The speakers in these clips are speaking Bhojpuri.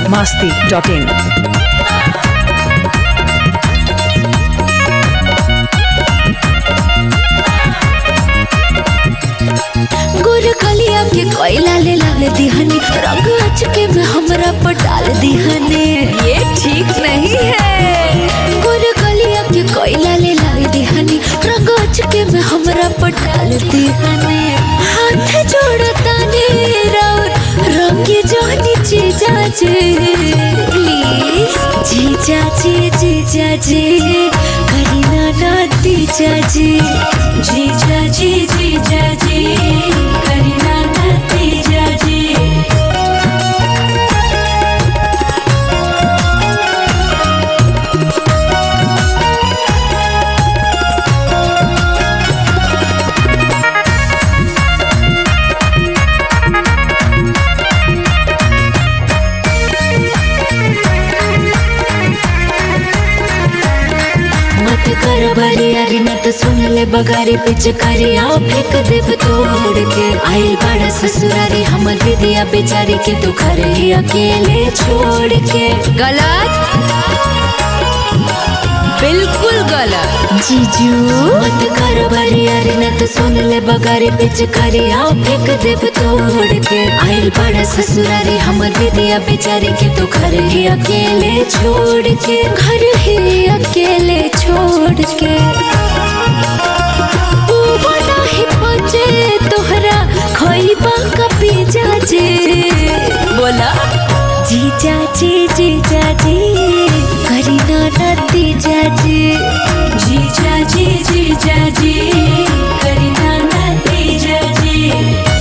masti.in. गुर कलिया के कोयला ले लाल दिहनी रंग अचके में हमरा पर डाल दिहने ये ठीक नहीं है गुर कलिया के कोयला ले लाल दिहनी रंग अचके में हमरा पर डाल दिहने हाथ जोड़ता ने राउर रंगे जानी जीजा जी प्लीज जीजा जी जीजा जी करीना ना तीजा जी जीजा जी जीजा जी करीना ना तीजा जी मत कर बरियारी न तो सुन ले बगारी पिच करिया फेंक देव तोड़ के आइल बड़ा ससुरारी हमर विदिया बेचारी के तू घर ही अकेले छोड़ के गलत बिल्कुल गलत जीजू मत कर बरियारी न तो सुन ले बगारी पिच करिया फेंक देव तोड़ के आइल बड़ा ससुरारी हमर विदिया बेचारी के तू घर ही अकेले छोड़ के घर ही अकेले छोड़ के बुआ नाही पहुंचे तोहरा खोइबा का पिजा जे बोला जीजा जी जीजा जी करीना नती जाजी जीजा जी जीजा जी करीना नती जाजी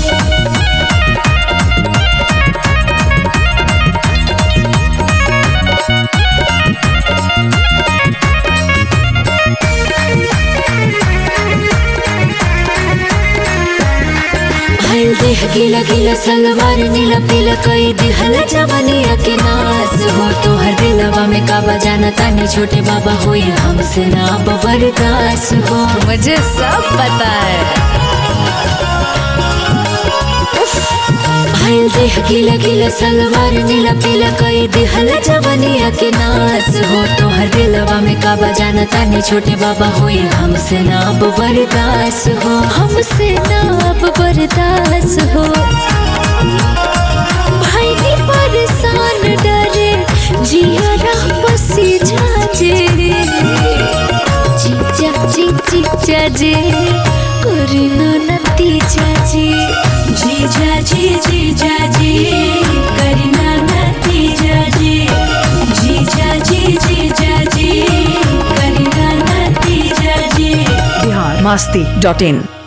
भइल देह गीला गीला सलवार नीला पीला कई दिहल जवनिया के नास हो तो हर दिलवा में काबा जाना तानी छोटे बाबा होई हमसे ना बरदास हो मुझे सब पता है भइल देह गीला गीला सलवार नीला पीला कई दिहल जवनिया के नास हो तो हर दिलवा में काबा जाना तानी छोटे बाबा होई हमसे ना बरदास हो हमसे ना बरदास हो भाई नी परेशान डरे जिया राह बसी जाजे जीजा जी जीजा जी करीना नती जाजी जीजा जी जीजा जी करीना नती जाजी जीजा जी जीजा जी करीना नती जाजी Bihar masti.in.